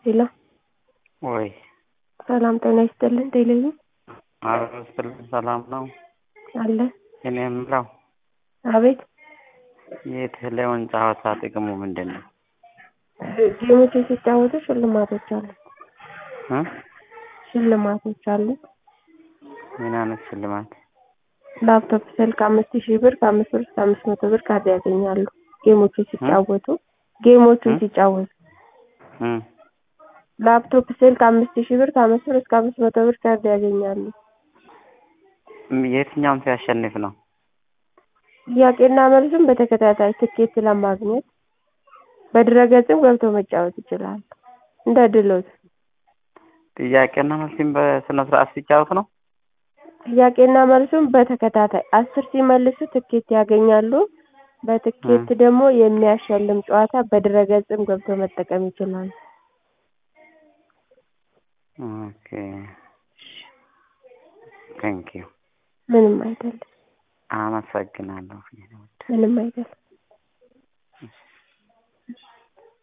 ሄሎ ወይ ሰላም ጤና ይስጥልን ቴሌቪዥን አብሮ ስጥልን ሰላም ነው። አለ እኔ የምለው አቤት የቴሌውን ጨዋታ ጥቅሙ ምንድን ነው? ጌሞችን ሲጫወቱ ሽልማቶች አሉ እ ሽልማቶች አሉ ምን አይነት ሽልማት? ላፕቶፕ ስልክ አምስት ሺህ ብር ከአምስት ብር እስከ አምስት መቶ ብር ካርድ ያገኛሉ ጌሞቹን ሲጫወቱ ጌሞቹን እ? ሲጫወቱ እ ላፕቶፕ ስልክ አምስት ሺህ ብር ከአምስት ብር እስከ አምስት መቶ ብር ካርድ ያገኛሉ የትኛውን ሲያሸንፍ ነው? ጥያቄና መልሱን በተከታታይ ትኬት ለማግኘት በድረገጽም ገብተው መጫወት ይችላሉ እንደ ድሎት ጥያቄና መልስም በስነ ስርዓት ሲጫወት ነው? ጥያቄና መልሱን በተከታታይ አስር ሲመልሱ ትኬት ያገኛሉ በትኬት ደግሞ የሚያሸልም ጨዋታ በድረገጽም ገብተው መጠቀም ይችላሉ ኦኬ ቴንኪው ምንም አይደለም አመሰግናለሁ። ምንም አይደለም